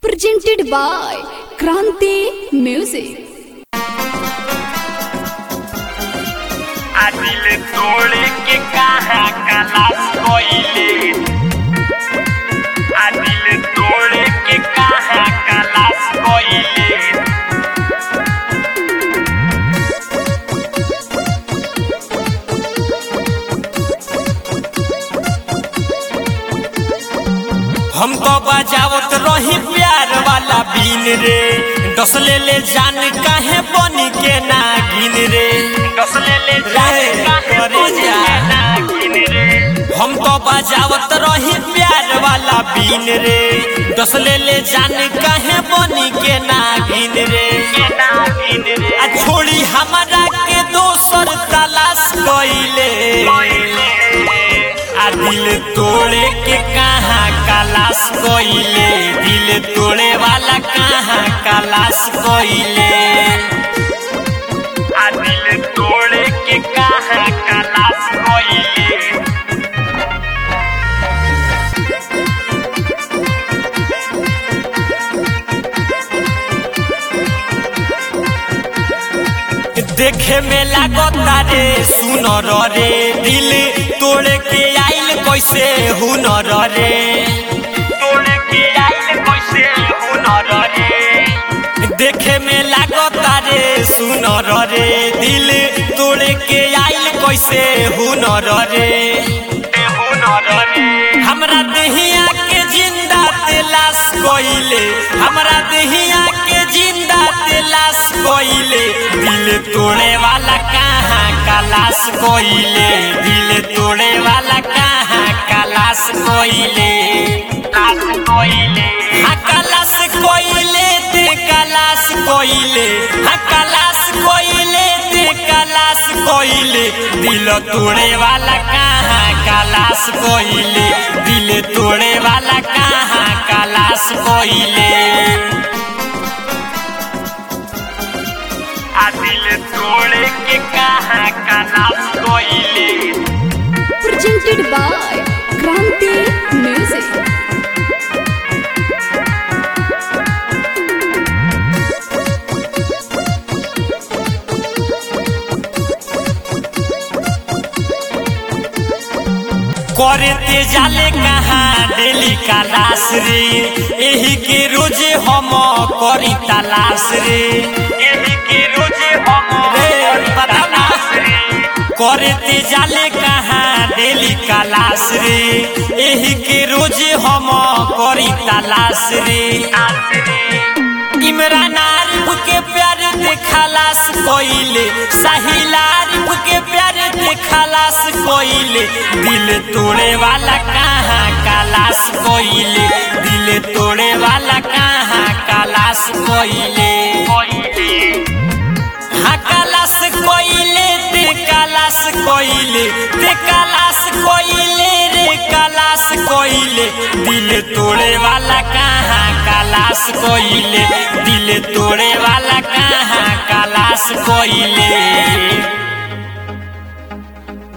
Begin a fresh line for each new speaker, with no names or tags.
presented by Kranti Music.
आ दिल तोड़ के कहाँ कलास कोइले आ दिल तोड़ के कहाँ कलास कोइले हम तो बजावत रही प्यार वाला बीन रे डसले ले जान काहे बनी के नागिन रे डसले ले जान काहे बनी के नागिन रे हम तो बजावत रही प्यार वाला बीन रे डसले ले जान काहे बनी के नागिन रे आ छोड़ी हमारा के दोसर तलाश कइले आ दिल तोड़े के कहाँ कलाश कोइले दिल तोड़े वाला कहाँ कलाश कोइले आ दिल तोड़े के कहाँ कलाश कोइले देखे में लागता रे सुनर रे दिल तोड़ के आइल कैसे हुनर रे तोड़ के आइल कैसे हुनर रे देखे में लागता रे सुनर रे दिल तोड़ के आइल कैसे हुनर रे हुनर रे हमरा देहिया के जिंदा तेलाश कोइले हमरा देहिया के जिंदा तेलाश कोइले दिल तोड़े वाला कहाँ कलाश कोइले दिल तोड़े वाला कहाँ कलाश कोइले लाश कोइले हाँ कलाश कोइले ते कलाश कोइले हाँ कलाश कोइले ते कलाश कोइले दिल तोड़े वाला कहाँ कलाश कोइले दिल तोड़े वाला कहाँ कलाश कोइले आ दिल तोड़े के कहाँ कलाश कोइले
Presented by Kranti Music.
करते जाले कहाँ डेली कलाश रे एही के रोजे हम करी तलाश रे एही के रोजे हम रे तलाश रे करते जाले कहाँ डेली कलाश रे एही के रोजे हम करी तलाश रे इमरान आरिफ के प्यार देखलास कोइले साहिल आरिफ के प्यार देखलास कोइले दिल तोड़े वाला कहाँ कलाश कोइले दिल तोड़े वाला कहाँ कलाश कोइले हाँ कलाश कोइले ते कलाश कोइले ते कलाश कोइले रे कलाश कोइले दिल तोड़े वाला कहाँ कलाश कोइले दिल तोड़े वाला कहाँ कलाश कोइले